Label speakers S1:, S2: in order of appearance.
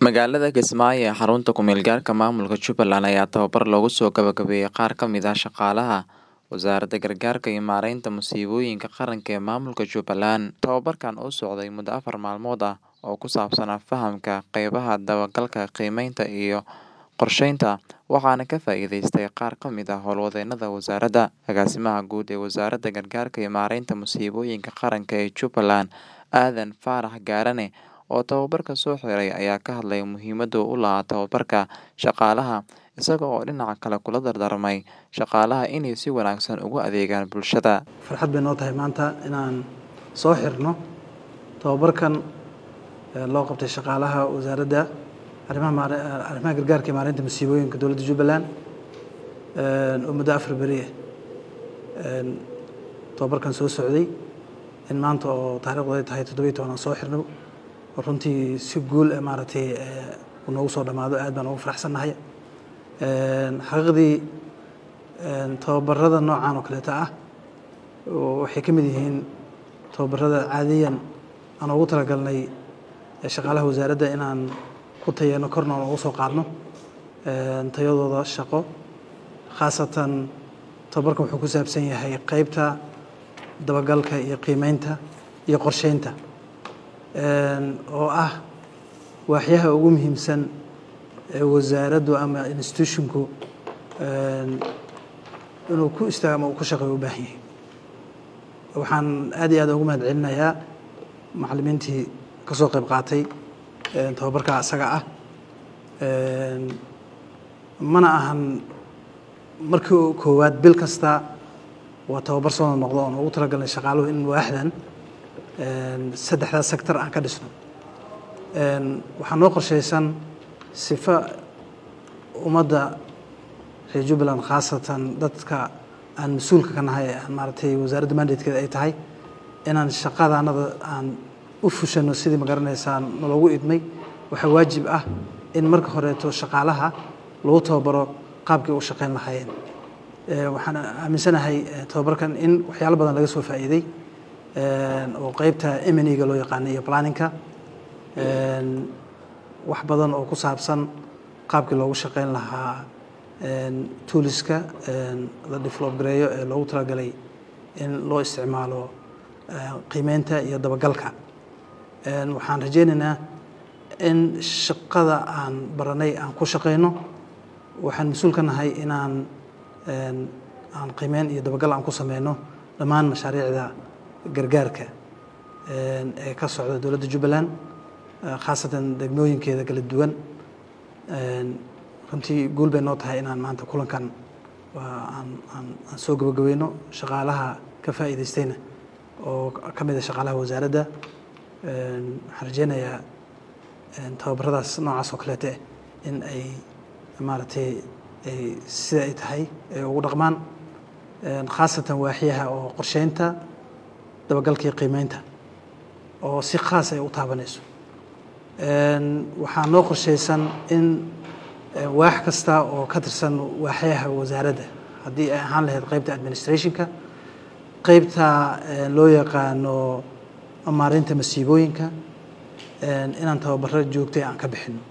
S1: Magaalada Kismaayo ee xarunta ku meel gaarka maamulka Jubbaland ayaa tababar loogu soo gabagabeeyay qaar ka mid ah shaqaalaha Wasaaradda Gargaarka iyo Maareynta Musiibooyinka Qaranka ee Maamulka Jubbaland. Tababarkan oo socday muddo afar maalmood ah oo ku saabsanaa fahamka qaybaha dabagalka, qiimeynta iyo qorsheynta, waxaana ka faa'iideystay qaar ka mid ah howlwadeennada wasaaradda. Agaasimaha Guud ee Wasaaradda Gargaarka iyo Maareynta Musiibooyinka Qaranka ee Jubbaland, Aadan Faarax Gaarane, oo tababarka soo xiray ayaa ka hadlay muhiimadda uu u lahaa tababarka shaqaalaha, isaga oo dhinaca kale kula dardaarmay shaqaalaha inay si wanaagsan ugu adeegaan bulshada.
S2: farxad bay noo tahay maanta inaan soo xirno tababarkan loo qabtay shaqaalaha wasaaradda arrimaha maare- arrimaha gargaarka iyo maareynta musiibooyinka dowladda Jubbaland oo muddo afar beri ah tababarkan soo socday in maanta oo taariikhdu ay tahay toddoba iyo toban aan soo xirno oo runtii si guul ah maaragtay uu noogu soo dhammaado aad baan ugu faraxsannahay xaqiiqdii tababarada noocan oo kaleeta ah waxay ka mid yihiin tababarada caadiyan aan ugu talagalnay shaqaalaha wasaaradda inaan ku tayano korna aan ugu soo qaadno tayadooda shaqo khaasatan tababarkan wuxuu ku saabsan yahay qeybta dabagalka iyo qiimeynta iyo qorsheynta oo ah waaxyaha ugu muhiimsan ee wasaaraddu ama institutionku inuu ku istaago ama uu ku shaqeeyo u baahan yahay waxaan aad iyo aad ugu mahad celinayaa macallimiintii ka soo qayb qaatay tababarka isaga ah mana ahan markii koowaad bil kasta waa tababar soo noqdo oon ugu talagalnay shaqaaluhu in waaxdan saddexdaas sector aan ka dhisno waxaa noo qorshaysan sifa ummadda reer jubbaland khaasatan dadka aan mas-uulka ka nahay aan maaragtay wasaaradda mandatekeeda ay tahay inaan shaqadaanada aan u fushano sidii magaranaysaa naloogu idmay waxaa waajib ah in marka horeeto shaqaalaha lagu tababaro qaabkii u shaqeyn lahaayeen waxaan aaminsanahay tababarkan in waxyaalo badan laga soo faa'iiday oo qeybta emeniga loo yaqaanay iyo planninka wax badan oo ku saabsan qaabkii loogu shaqeyn lahaa tooliska la develop gareeyo ee loogu talagalay in loo isticmaalo qiimeynta iyo dabagalka waxaan rajeynaynaa in shaqada aan baranay aan ku shaqeyno waxaan mas-uul ka nahay inaan aan qiimeyn iyo dabagal aan ku sameyno dhammaan mashaariicda gargaarka ee ka socda dowladda jubbaland khaasatan degmooyinkeeda kala duwan runtii guul bay noo tahay inaan maanta kulankan aan aan aan soo gabagabeyno shaqaalaha ka faa'iidaystayna oo ka mid ah shaqaalaha wasaaradda waxaan rajeynayaa tababaradaas noocaas oo kaleeta eh in ay maaragtay ay sida ay tahay ay ugu dhaqmaan khaasatan waaxyaha oo qorsheynta dabagalka iyo qiimeynta oo si khaas ay u taabanayso waxaa noo qorshaysan in waax kasta oo ka tirsan waaxyaha wasaaradda haddii ay ahaan lahayd qeybta administrationka qeybta loo yaqaano maareynta masiibooyinka inaan tababaro joogtay aan ka bixino